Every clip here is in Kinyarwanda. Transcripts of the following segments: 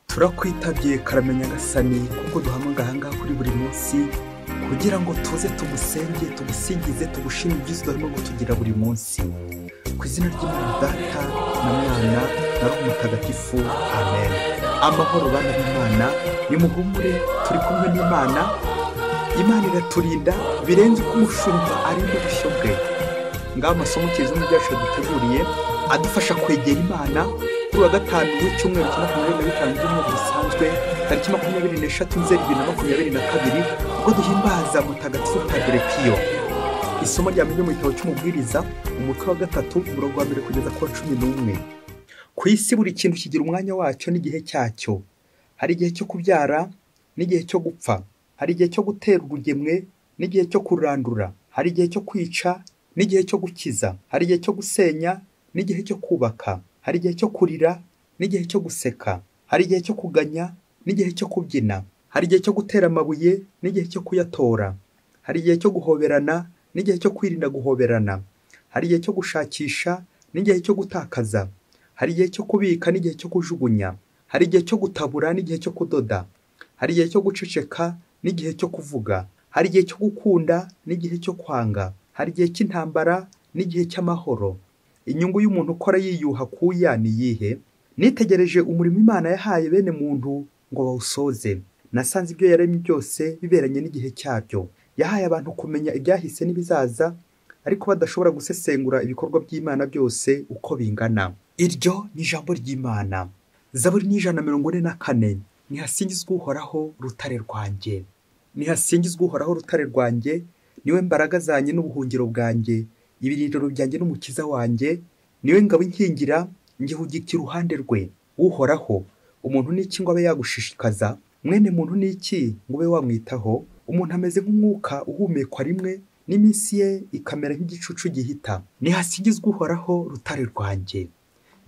turakwitabye karamenya nyagasani kuko duhamagaye aha ngaha kuri buri munsi kugira ngo tuze tugusenge tugusingize tugushime ibyiza urimo kutugira buri munsi ku izina ry'imana data na mwana na roho mutagatifu amen amahoro bana b'imana nimuhumure turi kumwe n'imana imana iraturinda birenze uko umushumba arinda ubushyo bwe ngaho amasomo kizungu ryacu yaduteguriye adufasha kwegera imana kuri wa gatanu w'icyumweru cya makumyabiri na bitanu by'umwaka bisanzwe tariki makumyabiri n'eshatu nzeri bibiri na makumyabiri na kabiri ubwo duhimbaza mutagatifu taderepiyo isomo rya mbere mu gitabo cy'umubwiriza umutwe wa gatatu umurongo wa mbere kugeza ku wa cumi n'umwe ku isi buri kintu kigira umwanya wacyo n'igihe cyacyo hari igihe cyo kubyara n'igihe cyo gupfa hari igihe cyo gutera urugemwe n'igihe cyo kurandura hari igihe cyo kwica n'igihe cyo gukiza hari igihe cyo gusenya n'igihe cyo kubaka hari igihe cyo kurira n'igihe cyo guseka hari igihe cyo kuganya n'igihe cyo kubyina hari igihe cyo gutera amabuye n'igihe cyo kuyatora hari igihe cyo guhoberana n'igihe cyo kwirinda guhoberana hari igihe cyo gushakisha n'igihe cyo gutakaza hari igihe cyo kubika n'igihe cyo kujugunya hari igihe cyo gutabura n'igihe cyo kudoda hari igihe cyo guceceka n'igihe cyo kuvuga hari igihe cyo gukunda n'igihe cyo kwanga hari igihe cy'intambara n'igihe cy'amahoro inyungu y'umuntu ukora yiyuha kuya ni iyihe nitegereje umurimo imana yahaye bene muntu ngo bawusoze nasanze ibyo yaremye byose biberanye n'igihe cyabyo yahaye abantu kumenya ibyahise n'ibizaza ariko badashobora gusesengura ibikorwa by'imana byose uko bingana iryo ni ijambo ry'imana zaburi n'ijana na mirongo ine na kane ntihasingizwe uhoraho rutare rwanjye ntihasingizwe uhoraho rutare rwanjye niwe mbaraga zanjye n'ubuhungiro bwanjye ibirindiro byanjye n'umukiza wanjye niwe ngabo inkingira ngihugika iruhande rwe uhoraho umuntu ni iki ngo abe yagushishikaza mwene muntu ni iki ngo ube wamwitaho umuntu ameze nk'umwuka uhumekwa rimwe n'iminsi ye ikamera nk'igicucu gihita ntihasigizwe uhoraho rutare rwanjye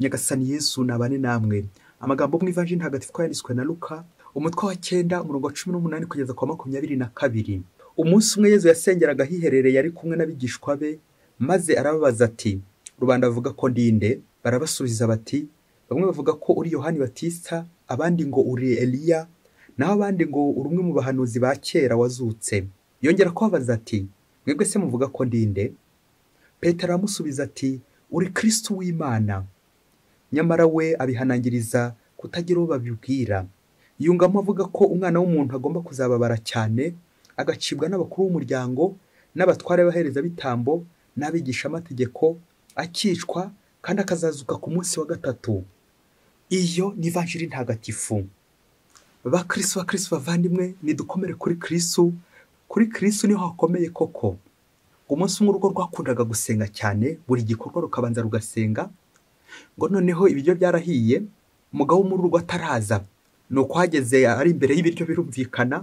nyagasani yesu nabane namwe amagambo mu ivanjiri ntagatifu yanditswe na luka umutwe wa cyenda umurongo wa cumi n'umunani kugeza kwa makumyabiri na kabiri umunsi umwe yezu yasengeraga ahiherereye ari kumwe n'abigishwa be maze arababaza ati rubanda bavuga ko ndinde barabasubiza bati bamwe bavuga ko uri yohani batista abandi ngo uri eliya naho abandi ngo uri umwe mu bahanuzi ba kera wazutse yongera kubabaza ati mwebwe se muvuga ko ndinde petero aramusubiza ati uri kirisitu w'imana nyamara we abihanangiriza kutagira uwo babibwira yungamo avuga ko umwana w'umuntu agomba kuzababara cyane agacibwa n'abakuru b'umuryango n'abatware b'abaherezabitambo n'abigishamategeko akicwa kandi akazazuka ku munsi wa gatatu iyo ni ivanjiri ntagatifu ba kirisitu ba kirisitu bavandimwe nidukomere kuri kirisitu kuri kirisitu niho hakomeye koko umunsi umwe urugo rwakundaga gusenga cyane buri gikorwa rukabanza rugasenga ngo noneho ibiryo byarahiye umugabo wo muri urwo ataraza ni uko hageze ari imbere y'ibiryo birumvikana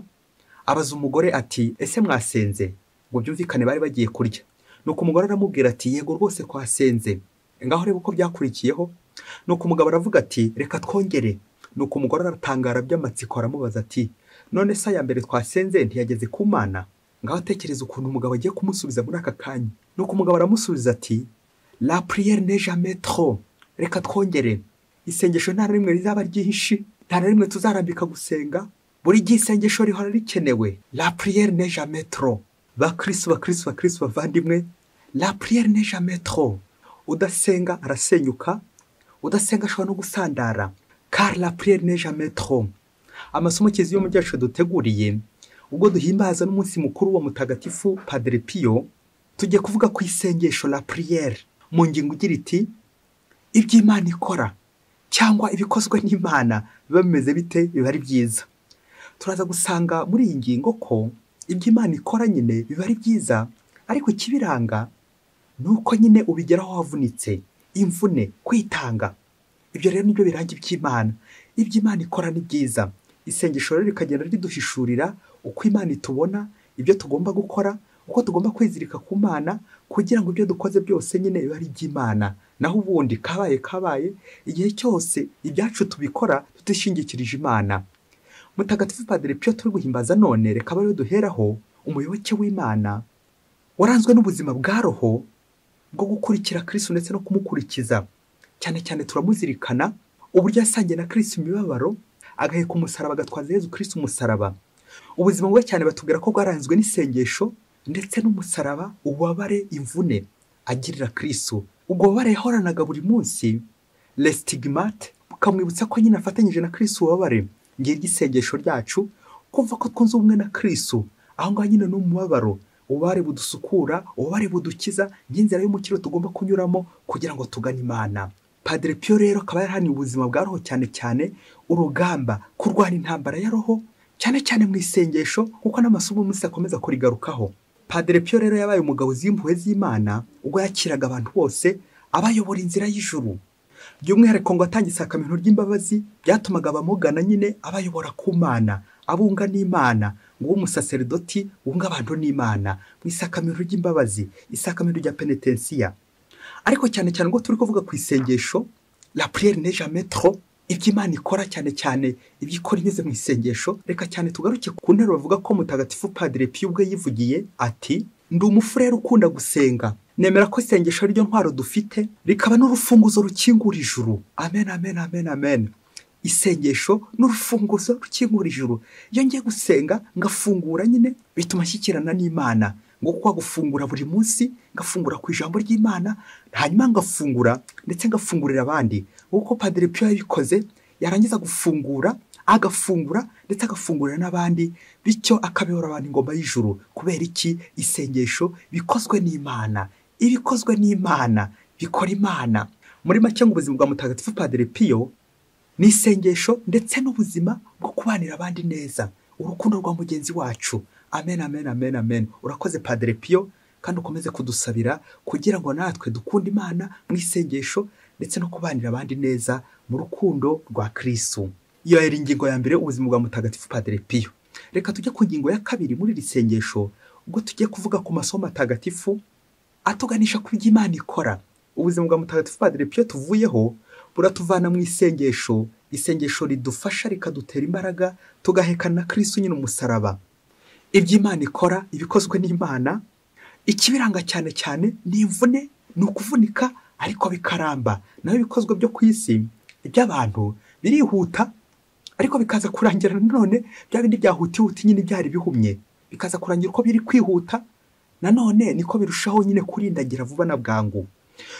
abaza umugore ati ese mwasenze ngo byumvikane bari bagiye kurya nuko umugore aramubwira ati yego rwose kwasenze ngaho reba uko byakurikiyeho nuko umugabo aravuga ati reka twongere nuko umugore aratangara by'amatsiko aramubaza ati none se aya mbere twasenze ntiyageze ku mana ngaho atekereza ukuntu umugabo agiye kumusubiza muri aka kanya nuko umugabo aramusubiza ati la priere ne jamais trop reka twongere isengesho nta na rimwe rizaba ryihishe nta na rimwe tuzarambika gusenga buri gihe isengesho rihora rikenewe la priere ne jamais trop bakirisi bakirisi bakirisi bavandimwe la priere ne jamais trop udasenga arasenyuka udasenga ashobora no gusandara car la priere ne jamais trop amasomo kizi yo mu ryacu duteguriye ubwo duhimbaza n'umunsi mukuru wa mutagatifu padre pio tugiye kuvuga ku isengesho la priere mu ngingo igira iti ibyo imana ikora cyangwa ibikozwe n'imana biba bimeze bite biba ari byiza turaza gusanga muri iyi ngingo ko ibyo imana ikora nyine biba ari byiza ariko ikibiranga ni uko nyine ubigeraho wavunitse imvune kwitanga ibyo rero nibyo biranga iby'imana ibyo imana ikora ni byiza isengesho rero rikagenda riduhishurira uko imana itubona ibyo tugomba gukora uko tugomba kwizirika ku mana kugira ngo ibyo dukoze byose nyine bibe ari iby'imana naho ubundi kabaye kabaye igihe cyose ibyacu tubikora tutishingikirije imana mutagatifu padiri pio turi guhimbaza none reka bariho duheraho umuyoboke w'imana waranzwe n'ubuzima bwa roho bwo gukurikira kirisitu ndetse no kumukurikiza cyane cyane turamuzirikana uburyo yasangiye na kirisitu imibabaro agaheka umusaraba agatwaza yezu kirisiti umusaraba ubuzima bwe cyane batubwira ko bwaranzwe n'isengesho ndetse n'umusaraba ububabare imvune agirira kirisito ubwo bubabare yahoranaga buri munsi lesitigimate bukamwibutsa ko nyine afatanyije na kirisito ububabare ngiye ry'isengesho ryacu kumva ko twunze ubumwe na kirisito aho ngaho nyine ni umubabaro ububabare budusukura ububabare budukiza n'inzira y'umukiro tugomba kunyuramo kugira ngo tugane imana padre piyo rero akaba yarahaniye ubuzima bwa roho cyane cyane urugamba kurwana intambara ya roho cyane cyane mu isengesho kuko n'amasomo umunsi akomeza kurigarukaho padre piyo rero yabaye umugabo uzi impuhwe z'imana ubwo yakiraga abantu bose abayobora inzira y'ijuru by'umwihariko ngo atange isakamento ry'imbabazi byatumaga abamugana nyine abayobora ku mana abunga n'imana ngo ube umusaseridoti wunga abantu n'imana mu isakamento ry'imbabazi isakamento rya penetensiya ariko cyane cyane ubwo turi kuvuga ku isengesho la prière ne jamais trop ibyo imana ikora cyane cyane ibyo ikora inyuze mu isengesho reka cyane tugaruke ku nteruro bavuga ko mutagatifu padre piyo ubwe yivugiye ati ndi umufurere ukunda gusenga nemera ko isengesho ari ryo ntwaro dufite rikaba n'urufunguzo rukingura ijuru amen amen amen amen isengesho n'urufunguzo rukingura ijuru iyo ngiye gusenga ngafungura nyine bituma nshyikirana n'imana ngo kwa gufungura buri munsi ngafungura ku ijambo ry'imana hanyuma ngafungura ndetse ngafungurira abandi nk'uko padiri piyo yabikoze yarangiza gufungura agafungura ndetse agafungurira n'abandi bityo akabihora abantu ingoma y'ijuru kubera iki isengesho bikozwe n'imana ibikozwe n'imana bikora imana muri make ngo ubuzima bwa mutagatifu padiri piyo ni isengesho ndetse n'ubuzima bwo kubanira abandi neza urukundo rwa mugenzi wacu amen amen amen amen urakoze padre piyo kandi ukomeze kudusabira kugira ngo natwe dukunde imana mu isengesho ndetse no kubanira abandi neza mu rukundo rwa kirisu iyo yari ingingo ya mbere ubuzima bwa mutagatifu padre piyo reka tujye ku ngingo ya kabiri muri iri sengesho ubwo tujye kuvuga ku masomo matagatifu atuganisha ku byo imana ikora ubuzima bwa mutagatifu padre piyo tuvuyeho buratuvana mu isengesho isengesho ridufasha rikadutera imbaraga tugahekana na kirisu nyine umusaraba ibyo imana ikora ibikozwe n'imana ikibiranga cyane cyane ni imvune ni ukuvunika ariko bikaramba naho ibikozwe byo ku isi iby'abantu birihuta ariko bikaza kurangira nanone bya bindi byahutihuta nyine byari bihumye bikaza kurangira uko biri kwihuta nanone niko birushaho nyine kurindagira vuba na bwangu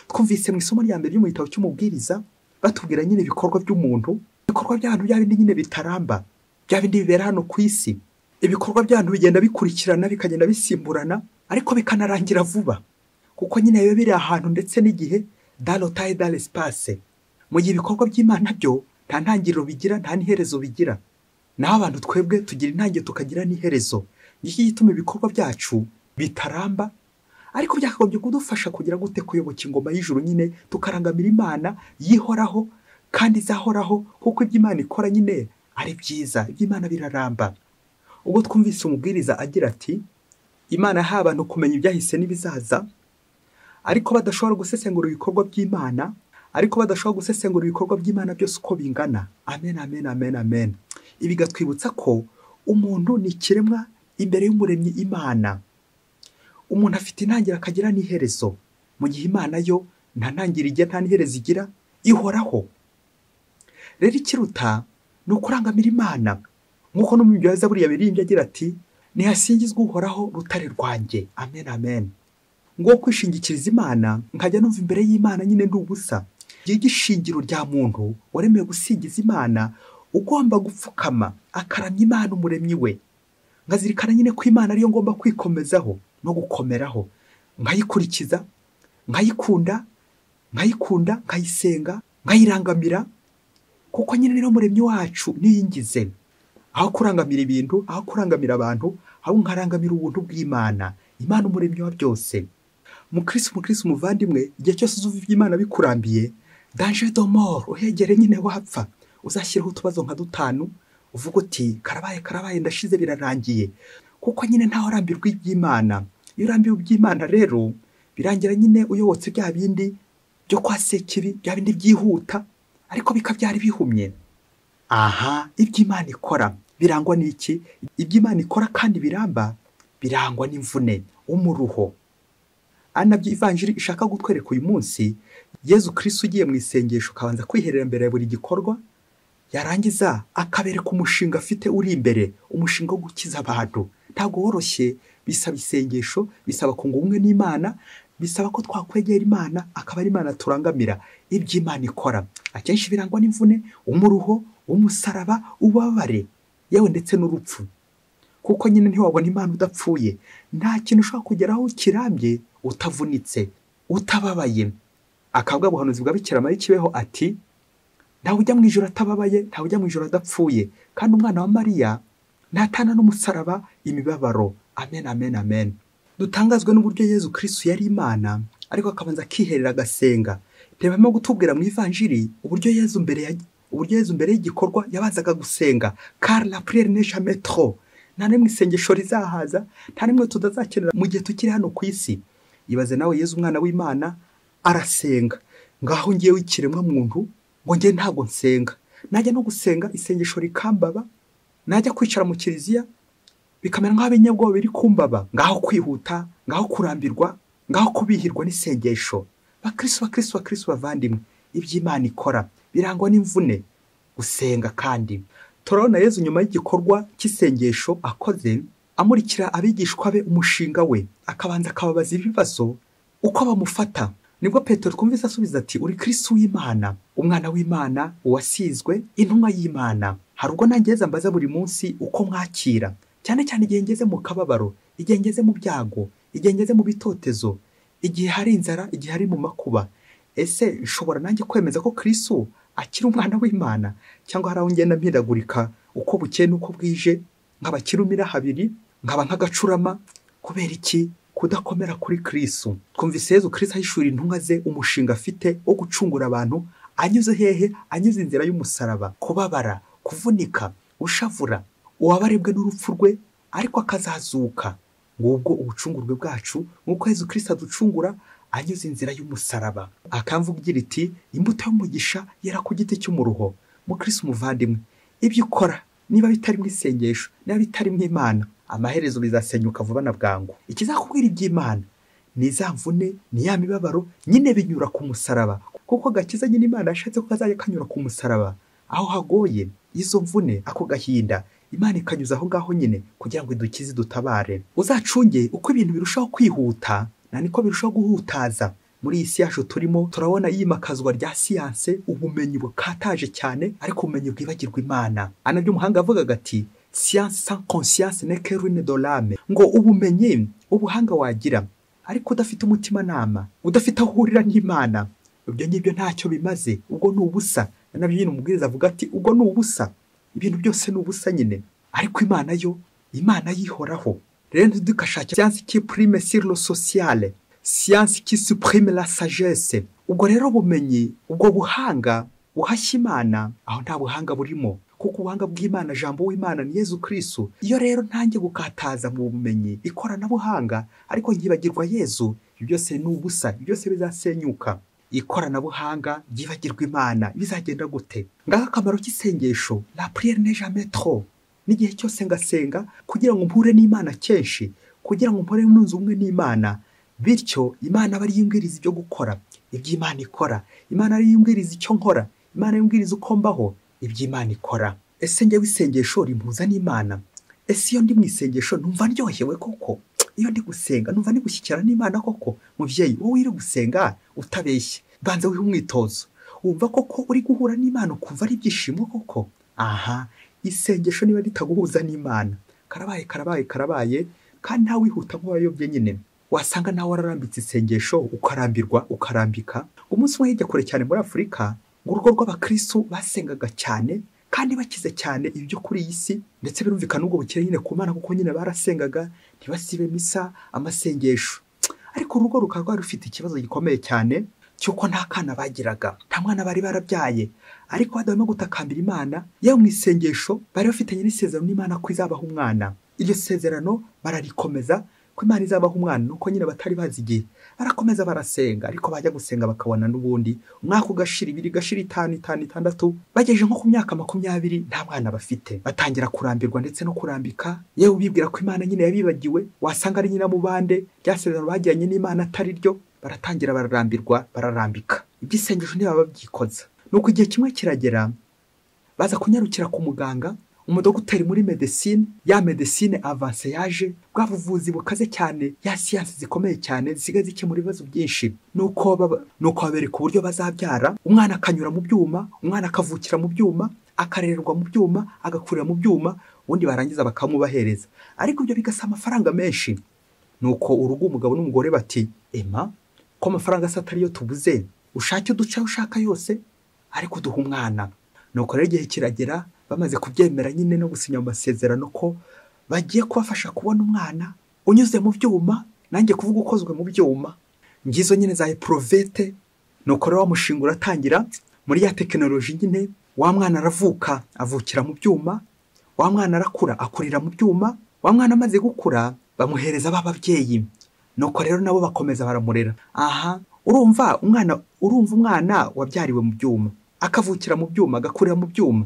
twumvise mu isomo rya mbere ryo mu gitabo cy'umubwiriza batubwira nyine ibikorwa by'umuntu ibikorwa by'abantu bya bindi nyine bitaramba bya bindi bibera hano ku isi ibikorwa by'abantu bigenda bikurikirana bikagenda bisimburana ariko bikanarangira vuba kuko nyine biba biri ahantu ndetse n'igihe darotaye daresipase mu gihe ibikorwa by'imana byo nta ntangiriro bigira nta n'iherezo bigira naho abantu twebwe tugira intangiriro tukagira n'iherezo nicyo gituma ibikorwa byacu bitaramba ariko byakagombye kudufasha kugira gute kuyoboka ingoma y'ijuru nyine tukarangamira imana yihoraho kandi izahoraho kuko ibyo imana ikora nyine ari byiza iby'imana biraramba ubwo twumvise umubwiriza agira ati imana yahaye abantu kumenya ibyahise n'ibizaza ariko badashobora gusesengura ibikorwa by'imana ariko badashobora gusesengura ibikorwa by'imana byose uko bingana amen amen amen amen ibi bigatwibutsa ko umuntu ni ikiremwa imbere y'umuremyi imana umuntu afite intangiriro akagira n'iherezo mu gihe imana yo nta ntangiriro igira nta n'iherezo igira ihoraho rero ikiruta ni ukurangamira imana nk'uko no mu byo buriya biririmbye agira ati ntihasingizwe uhoraho rutare rwanjye amen amen ngo kwishingikiriza imana nkajya numva imbere y'imana nyine ndi ubusa igihe ishingiro rya muntu waremewe gusingiza imana ugomba gupfukama akaramya imana umuremyi we nkazirikana nyine ko imana ariyo ngomba kwikomezaho no gukomeraho nkayikurikiza nkayikunda nkayikunda nkayisenga nkayirangamira kuko nyine niyo muremyi wacu niyingize aho kurangamira ibintu aho kurangamira abantu aho nkarangamira ubuntu bw'imana imana umuremyi wa byose mukirisi mukirisi umuvandimwe igihe cyose uzi iby'imana bikurambiye danje domoro uhegere nyine wapfa uzashyiraho utubazo nka dutanu uvuga uti karabaye karabaye ndashize birarangiye kuko nyine ntaho urambirwa iby'imana iyo urambiwe iby'imana rero birangira nyine uyobotse bya bindi byo kwa sekibi bya bindi byihuta ariko bikabyara bihumye aha iby'imana ikora birangwa n'iki iby'imana ikora kandi biramba birangwa n'imvune umuruho ari nabyo ivanjiri ishaka gutwereka uyu munsi yezu kirisi ugiye mu isengesho ukabanza kwiherera mbere ya buri gikorwa yarangiza akabereka umushinga afite uri imbere umushinga wo gukiza abantu ntabwo woroshye bisaba isengesho bisaba kunga ubumwe n'imana bisaba ko twakwegera imana akaba ari imana turangamira ibyo imana ikora akenshi birangwa n'imvune umuruho umusaraba ubabare yewe ndetse n'urupfu kuko nyine ntiwabona imana udapfuye nta kintu ushobora kugeraho kirambye utavunitse utababaye akabwa ubuhanuzi bwa Mari kibeho ati ntawe ujya mu ijoro atababaye ntawe ujya mu ijoro adapfuye kandi umwana wa mariya ntatana n'umusaraba imibabaro amen amen amen dutangazwe n'uburyo yezu kirisitu yari imana ariko akabanza akiherera agasenga ntibamo gutubwira mu ivanjiri uburyo yezu mbere ya uburyo yezu mbere y'igikorwa yabazaga gusenga kari la puriyeri nesha metro nta n'imwe isengesho rizahaza nta n'imwe tudazakenera mu gihe tukiri hano ku isi ibaze nawe yezu umwana w'imana arasenga ngaho ngewe ikiremwa muntu ngo ngewe ntabwo nsenga najya no gusenga isengesho rikambaba najya kwicara mu kiliziya bikamera nk'aho ibinyabwoba biri kumbaba ngaho kwihuta ngaho kurambirwa ngaho kubihirwa n'isengesho bakirisitu bakirisitu bakirisitu bavandimwe iby'imana ikora birangwa n'imvune gusenga kandi turabona yezu nyuma y'igikorwa cy'isengesho akoze amurikira abigishwa be umushinga we akabanza akababaza ibibazo uko bamufata nibwo petero twumvise asubiza ati uri kirisitu w'imana umwana w'imana uwasizwe intumwa y'imana hari ubwo nangeza mbaza buri munsi uko mwakira cyane cyane igihe ngeze mu kababaro igihe ngeze mu byago igihe ngeze mu bitotezo igihe hari inzara igihe hari mu makuba ese nshobora nanjye kwemeza ko kirisitu akiri umwana w'imana cyangwa hari aho ngenda mpindagurika uko bukeye n'uko bwije nkaba kirumira habiri nkaba nk'agacurama kubera iki kudakomera kuri kirisu twumvise yezu kirisi ahishura intumwa ze umushinga afite wo gucungura abantu anyuze hehe anyuze inzira y'umusaraba kubabara kuvunika ushavura uwabarebwe n'urupfu rwe ariko akazazuka ngubwo ubucungurwe bwacu nk'uko yezu kirisi aducungura anyuze inzira y'umusaraba akamvugira iti imbuto y'umugisha yera ku giti cy'umuruho mukirisi umuvandimwe ibyo ukora niba bitari mu isengesho niba bitari mu imana amaherezo bizasenyuka vuba na bwangu ikizakubwira iby'imana ni za mvune ni ya mibabaro nyine binyura ku musaraba kuko gakiza nyine imana yashatse ko kazajya kanyura ku musaraba aho hagoye izo mvune ako gahinda imana ikanyuza aho ngaho nyine kugira ngo idukize dutabare uzacunge uko ibintu birushaho kwihuta na niko birushaho guhutaza muri iyi si yacu turimo turabona iyimakazwa rya siyanse ubumenyi bukataje cyane ariko ubumenyi bwibagirwa imana anabyo umuhanga avugaga ati siyanse sans conscience ne que ruine de l'âme ngo ubumenyi ubuhanga wagira ariko udafite umutimanama udafite aho uhurira n'imana ibyo ngibyo ntacyo bimaze ubwo ni ubusa nabyo nyine umubwiriza avuga ati ubwo ni ubusa ibintu byose ni ubusa nyine ariko imana yo imana yihoraho rero ntidukashake siyansi ki purime siriro sosiyale siyansi ki supurime la sagesse ubwo rero bumenyi ubwo buhanga buhashya imana aho nta buhanga burimo kuko ubuhanga bw'imana jambo w'imana ni yezu kirisitu iyo rero ntange gukataza mu bumenyi ikoranabuhanga ariko ryibagirwa yezu byose ni ubusa byose bizasenyuka ikoranabuhanga ryibagirwa imana bizagenda gute ngaho akamaro k'isengesho la puriyeri ne jamais trop n'igihe cyose ngasenga kugira ngo mpure n'imana kenshi kugira ngo mpure n'unzu umwe n'imana bityo imana aba ariyo imbwiriza ibyo gukora ibyo imana ikora imana ariyo imbwiriza icyo nkora imana ariyo imbwiriza uko mbaho ibyo imana ikora ese njyewe isengesho rimpuza n'imana ese iyo ndi mu isengesho numva ndyohewe koko iyo ndi gusenga numva ndi gushyikira n'imana koko mubyeyi wowe uri gusenga utabeshye banza wihe umwitozo wumva koko uri guhura n'imana ukumva ari ibyishimo koko aha isengesho niba ritaguhuza n'imana karabaye karabaye karabaye kandi ntawe wihuta nk'uwayobye nyine wasanga nawe wararambitse isengesho ukarambirwa ukarambika umunsi umwe hirya kure cyane muri afurika ngo urugo rw'abakristu basengaga cyane kandi bakize cyane ibyo kuri iyi si ndetse birumvikana ubwo bukire nyine ku mana kuko nyine barasengaga ntibasibe misa amasengesho ariko urugo rukaba rwari rufite ikibazo gikomeye cyane cy'uko nta kana bagiraga nta mwana bari barabyaye ariko badahwema gutakambira imana yewe mu isengesho bari bafitanye n'isezerano n'imana ko izabaha umwana iryo sezerano bararikomeza ko imana izabaha umwana nuko nyine batari bazi igihe barakomeza barasenga ariko bajya gusenga bakabona n'ubundi umwaka ugashira ibiri gashira itanu itanu itandatu bagejeje nko ku myaka makumyabiri nta mwana bafite batangira kurambirwa ndetse no kurambika yewe bibwira ko imana nyine yabibagiwe wasanga ari nyina mu bande rya sezerano bagiranye n'imana atari ryo baratangira bararambirwa bararambika iby'isengesho ntibaba babyikoza ni uko igihe kimwe kiragera baza kunyarukira ku muganga umudogiteri muri medesine ya medesine avanse yaje bwa buvuzi bukaze cyane ya siyansi zikomeye cyane zisigaye zikemura ibibazo byinshi ni uko baba- ni uko babereka uburyo bazabyara umwana akanyura mu byuma umwana akavukira mu byuma akarererwa mu byuma agakurira mu byuma ubundi barangiza bakamubahereza ariko ibyo bigasa amafaranga menshi nuko urugo umugabo n'umugore bati ema ko amafaranga se atariyo tubuze ushake uduce ayo ushaka yose ariko duha umwana nuko rero igihe kiragera bamaze kubyemera nyine no gusinya amasezerano ko bagiye kubafasha kubona umwana unyuze mu byuma nanjye kuvuga ukozwe mu byuma ngizo nyine za eporovete nuko rero wa mushinga uratangira muri ya tekinoloji nyine wa mwana aravuka avukira mu byuma wa mwana arakura akurira mu byuma wa mwana amaze gukura bamuhereza ba babyeyi nuko rero nabo bakomeza baramurera aha urumva umwana urumva umwana wabyariwe mu byuma akavukira mu byuma agakurira mu byuma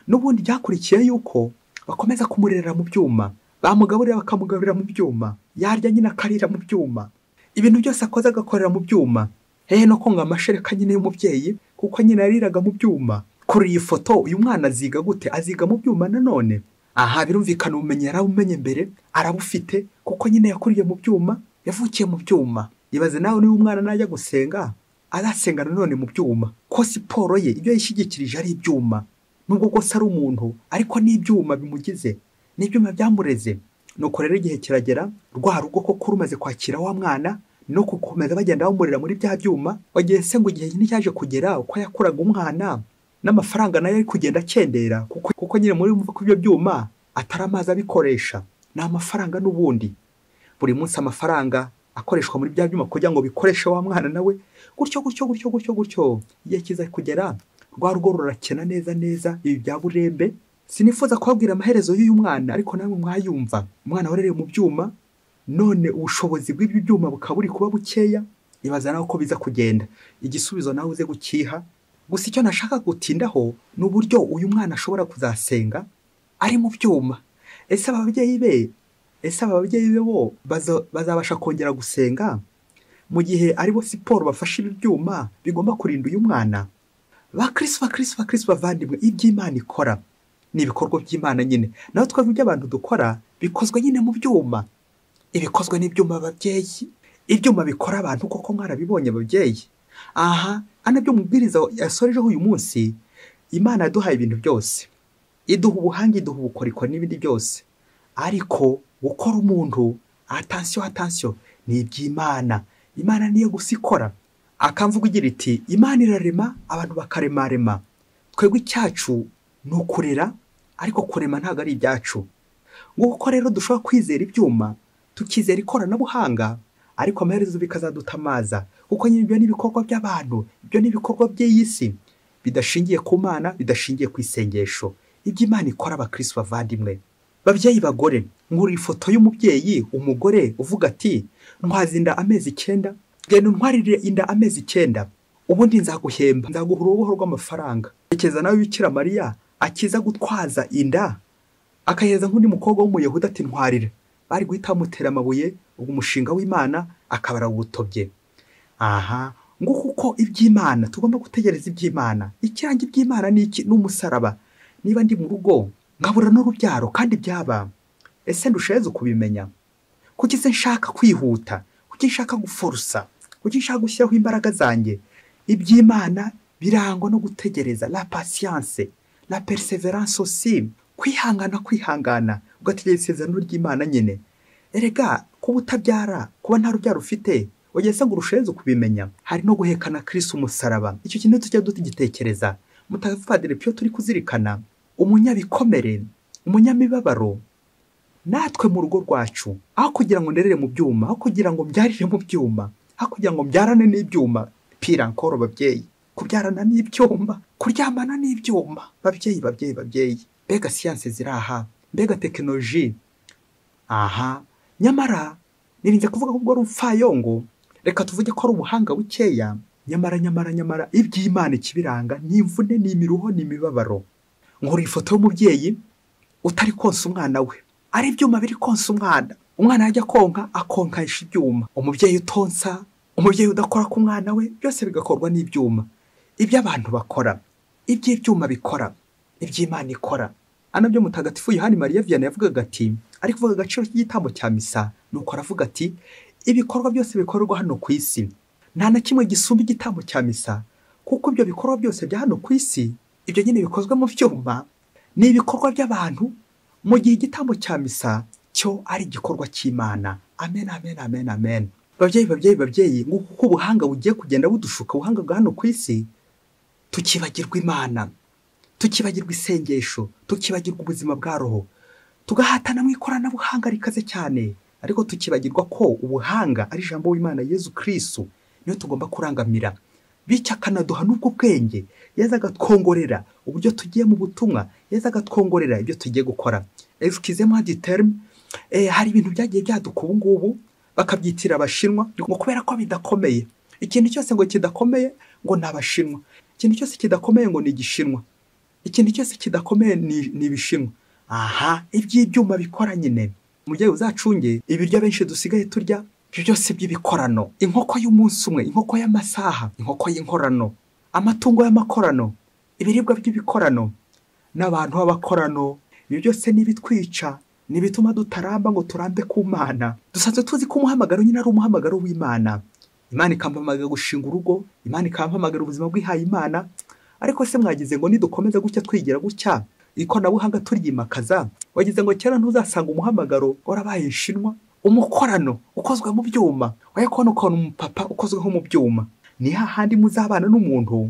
n'ubundi byakurikiye yuko bakomeza kumurerera mu byuma bamugaburira bakamugaburira mu byuma yarya nyine akarira mu byuma ibintu byose akoze agakorera mu byuma hehe no konga amashereka nyine y'umubyeyi kuko nyine yariraga mu byuma kuri iyi foto uyu mwana aziga gute aziga mu byuma nanone aha birumvikana ubumenyi yarabumenye mbere arabufite kuko nyine yakuriye mu byuma yavukiye mu byuma ibaze nawe niba umwana najya gusenga azasenga nanone mu byuma ko siporo ye ibyo yishyigikirije ari ibyuma nubwo rwose ari umuntu ariko n'ibyuma bimugize n'ibyuma byamureze nuko rero igihe kiragera rwa rugo koko rumaze kwakira wa mwana no gukomeza bagenda bamurira muri bya byuma wagiye se ngo igihe nyine cyaje kugera uko yakuraga umwana n'amafaranga nayo ari kugenda akendera kuko, kuko nyine muri mvuga ko ibyo byuma atari amazi abikoresha ni amafaranga n'ubundi buri munsi amafaranga akoreshwa muri bya byuma kugira ngo bikoreshe wa mwana nawe gutyo gutyo gutyo gutyo gutyo igihe kiza kugera rwa rugo rurakena neza neza ibi bya burembe sinifuza kubabwira amaherezo y'uyu mwana ariko namwe mwayumva umwana warerewe mu byuma none ubushobozi bw'ibyo byuma bukaba buri kuba bukeya ibaza nawe uko biza kugenda igisubizo nawe uze gukiha gusa icyo nashaka gutindaho ni uburyo uyu mwana ashobora kuzasenga ari mu byuma ese ababyeyi be ese ababyeyi be bo baza- bazabasha kongera gusenga mu gihe aribo siporo bafashe ibi byuma bigomba kurinda uyu mwana bakirisi bakirisi bakirisi bavandimwe iby'imana ikora ni ibikorwa by'imana nyine naho twavuga ibyo abantu dukora bikozwe nyine mu byuma ibikozwe n'ibyuma babyeyi ibyuma bikora abantu koko mwarabibonye babyeyi aha ana byo mubwiriza yasorejeho uyu munsi imana yaduhaye ibintu byose iduha ubuhanga iduha ubukorikori n'ibindi byose ariko gukora umuntu atansiyo atansiyo ni iby'imana imana niyo gusa ikora akamvuga igira iti imana irarema abantu bakaremarema twebwe icyacu ni ukurera ariko kurema ntabwo ari ibyacu nguko rero dushobora kwizera ibyuma tukizera ikoranabuhanga ariko amaherezo bikazadutamaza kuko nyine ibyo ni ibikorwa by'abantu ibyo ni ibikorwa by'iyi si bidashingiye ku mana bidashingiye ku isengesho ibyo imana ikora abakirisi bavandimwe babyeyi bagore nkuriye ifoto y'umubyeyi umugore uvuga ati ntwaze inda amezi icyenda genda untwarire inda amezi icyenda ubundi nzaguhemba nzaguha uruboho rw'amafaranga tekereza nawe bikira mariya akiza gutwaza inda akahereza nk'undi mukobwa w'umuyahudi ati ntwarire bari guhita bamutera amabuye ubwo umushinga w'imana akaba arawutobye aha ngo kuko iby'imana tugomba gutegereza iby'imana ikiranga iby'imana ni iki ni umusaraba niba ndi mu rugo nkabura n'urubyaro kandi byaba ese ndusheze kubimenya kuki se nshaka kwihuta kuki nshaka guforusa kuki nshaka gushyiraho imbaraga zanjye iby'imana birangwa no gutegereza la patience la perseverance aussi kwihangana kwihangana ugategereza isezerano ry'imana nyine erega kuba utabyara kuba nta rubyaro ufite wagiye se ngo urushenze kubimenya hari no guhekana kirisi umusaraba icyo kintu tujya tugitekereza mutagatifu padiri piyo turi kuzirikana umunyabikomere umunyamibabaro natwe mu rugo rwacu aho kugira ngo nderere mu byuma aho kugira ngo mbyarire mu byuma aho kugira ngo mbyarane n'ibyuma pira nkoro babyeyi kubyarana n'ibyuma kuryamana n'ibyuma babyeyi babyeyi babyeyi mbega siyanse ziri aha mbega tekinoloji aha nyamara nirinze kuvuga ko ubwo ari umupfayongo reka tuvuge ko ari umuhanga bukeya nyamara nyamara nyamara iby'imana ikibiranga ni imvune ni imiruho ni imibabaro nkora ifoto y'umubyeyi utari konsa umwana we ari ibyuma biri konsa umwana umwana yajya konka akonkanisha ibyuma umubyeyi utonsa umubyeyi udakora ku mwana we byose bigakorwa n'ibyuma ibyo abantu bakora ibyo ibyuma bikora iby'imana ikora anabyo mutagatifu yohani mariya vianney yavugaga ati ari kuvuga agaciro k'igitambo cya misa nuko aravuga ati ibikorwa byose bikorerwa hano ku isi nta na kimwe gisumba igitambo cya misa kuko ibyo bikorwa byose bya hano ku isi ibyo nyine bikozwe mu byuma ni ibikorwa by'abantu mu gihe igitambo cya misa cyo ari igikorwa cy'imana amen amen amen amen babyeyi babyeyi babyeyi nguko uko ubuhanga bugiye kugenda budushuka ubuhanga bwa hano ku isi tukibagirwa imana tukibagirwa isengesho tukibagirwa ubuzima bwa roho tugahatana mu ikoranabuhanga rikaze cyane ariko tukibagirwa ko ubuhanga ari ijambo w'imana yezu kirisitu niyo tugomba kurangamira bityo akanaduha n'ubwo bwenge yeza agatwongorera uburyo tugiye mu butumwa yeza agatwongorera ibyo tugiye gukora esikizemo hadi terime hari ibintu byagiye byaduka ubu ngubu bakabyitira abashinwa ngo kubera ko bidakomeye ikintu cyose ngo kidakomeye ngo ni abashinwa ikintu cyose kidakomeye ngo ni igishinwa ikintu cyose kidakomeye ni ibishinwa aha iby'ibyuma bikora nyine umubyeyi uzacunge ibiryo benshi dusigaye turya ibyo byose by'ibikorano inkoko y'umunsi umwe inkoko y'amasaha inkoko y'inkorano amatungo y'amakorano ibiribwa by'ibikorano n'abantu b'abakorano ibyo byose ni ibitwica ni ibituma dutaramba ngo turambe ku mana dusanzwe tuzi ko umuhamagaro nyine ari umuhamagaro w'imana imana ikampamagara gushinga urugo imana ikampamagara ubuzima bwihaye imana ariko se mwagize ngo nidukomeza gutya twigira gutya ikoranabuhanga turyimakaza wagize ngo kera ntuzasanga umuhamagaro warabaye inshinwa umukorano ukozwe mu byuma wajya kubona ukuntu umupapa ukozwe nko mu byuma ni hahandi muzabana n'umuntu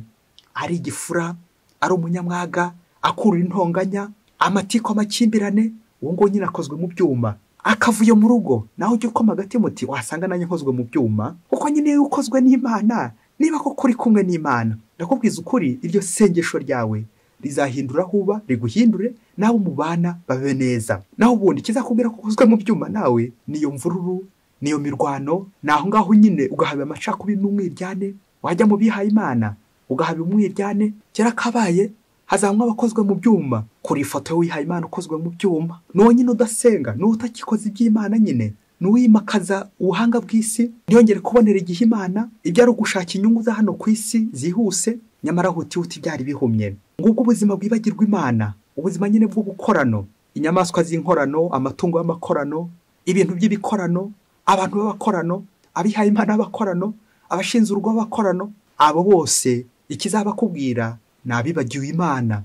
ari igifura ari umunyamwaga akurura intonganya amatiku amakimbirane uwo nguwo nyine akozwe mu byuma akavuyo mu rugo nawe ujya ukoma agati muti wasanga nanjye nkozwe mu byuma kuko nyine iyo ukozwe n'imana niba koko uri kumwe n'imana ndakubwiza ukuri iryo sengesho ryawe rizahindura aho uba riguhindure n'abo mubana babe neza naho ubundi kizakubwira ko ukozwe mu byuma nawe niyo mvururu niyo mirwano ni aho ngaho nyine ugahabwa amacakubiri n'umwiryane wajya mu bihaye imana ugahabwa umwiryane kera kabaye hazanywa abakozwe mu byuma kuri ifoto wihaye imana ukozwe mu byuma n'uwo nyine udasenga n'uwo utakikoze iby'imana nyine n'uwimakaza ubuhanga bw'isi ntiyongere kubonera igihe imana ibyo ari ugushaka inyungu za hano ku isi zihuse nyamara hutihuti byari bihumye ngubwo ubuzima bwibagirwa imana ubuzima nyine bw'ubukorano inyamaswa z'inkorano amatungo y'amakorano ibintu by'ibikorano abantu b'abakorano abihaye imana b'abakorano abashinze urugo b'abakorano abo bose ikizabakubwira ni abibagiwe imana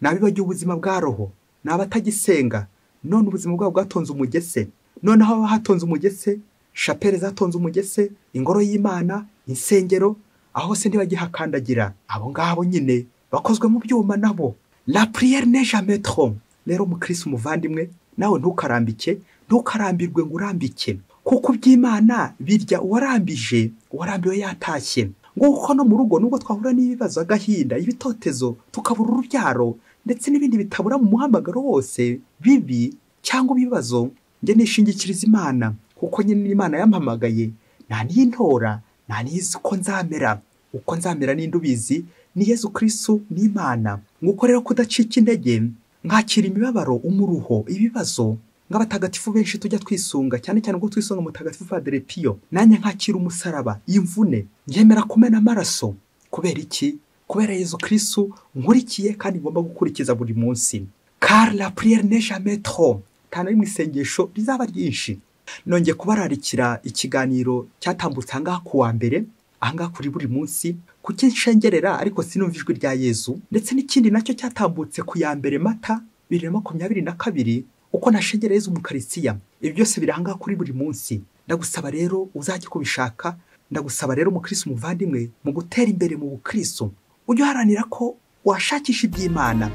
ni abibagiwe ubuzima bwa roho ni abatagisenga none ubuzima bwabo bwatonze umugese noneho haba hatonze umugese shapeli zatonze umugese ingoro y'imana insengero aho se ntibagihakandagira abo ngabo nyine bakozwe mu byuma nabo la prière ne jamais trop rero umukirisi umuvandimwe nawe ntukarambike ntukarambirwe ngo urambike kuko iby'imana birya uwarambije uwarambiwe yatashye nguko no mu rugo nubwo twahura n'ibibazo agahinda ibitotezo tukabura urubyaro ndetse n'ibindi bitabura mu muhamagaro wose bibi cyangwa ibibazo njye nishingikiriza imana kuko nyine imana yampamagaye nta n'iyintora nta n'izi uko nzamera uko nzamera n'indi ubizi ni yezu kirisitu n'imana nk'uko rero kudacika intege mwakira imibabaro umuruho ibibazo nk'abatagatifu benshi tujya twisunga cyane cyane ubwo twisunga mutagatifu padiri piyo nanjye nkakira umusaraba imvune yemera kumena amaraso kubera iki kubera yezu kirisitu nkurikiye kandi ngomba gukurikiza buri munsi kari la puriyeri ne jamais trop nta na rimwe isengesho rizaba ryinshi nongeye kubararikira ikiganiro cyatambutse ahangaha ku wa mbere ahangaha kuri buri munsi kuko inshengerera ariko sinumva ijwi rya yezu ndetse n'ikindi nacyo cyatambutse ku ya mbere mata bibiri na makumyabiri na kabiri uko nashengereye yezu mukarisiya ibi byose biri ahangaha kuri buri munsi ndagusaba rero uzajye kubishaka ndagusaba rero umukirisi umuvandimwe mu gutera imbere mu bukirisu ujye uharanira ko washakisha iby'imana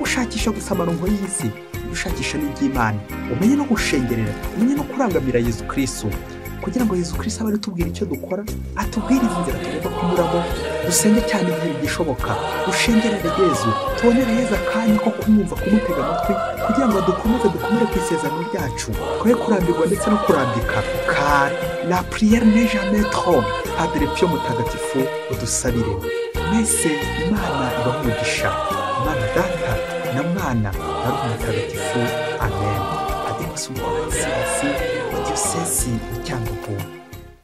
ushakisha gusa amaronko y'isi gushakisha n'iby'imana umenye no gushengerera umenye no kurangamira yezu kirisitu kugira ngo yezu kirisitu abe aritubwira icyo dukora atubwirize inzira tugomba kunyuramo dusenge cyane igihe bigishoboka dushengerere yezu tubonere yezu akanya ko kumwumva kumutega amatwi kugira ngo dukomeze dukomere ku isezerano ryacu twe kurambirwa ndetse no kurambika kari la prière ne jamais trop padre pio mutagatifu udusabire mwese imana ibamugisha imana data na mwana na roho mutagatifu amen ademusumbwa siyasi diyosesi cyangugu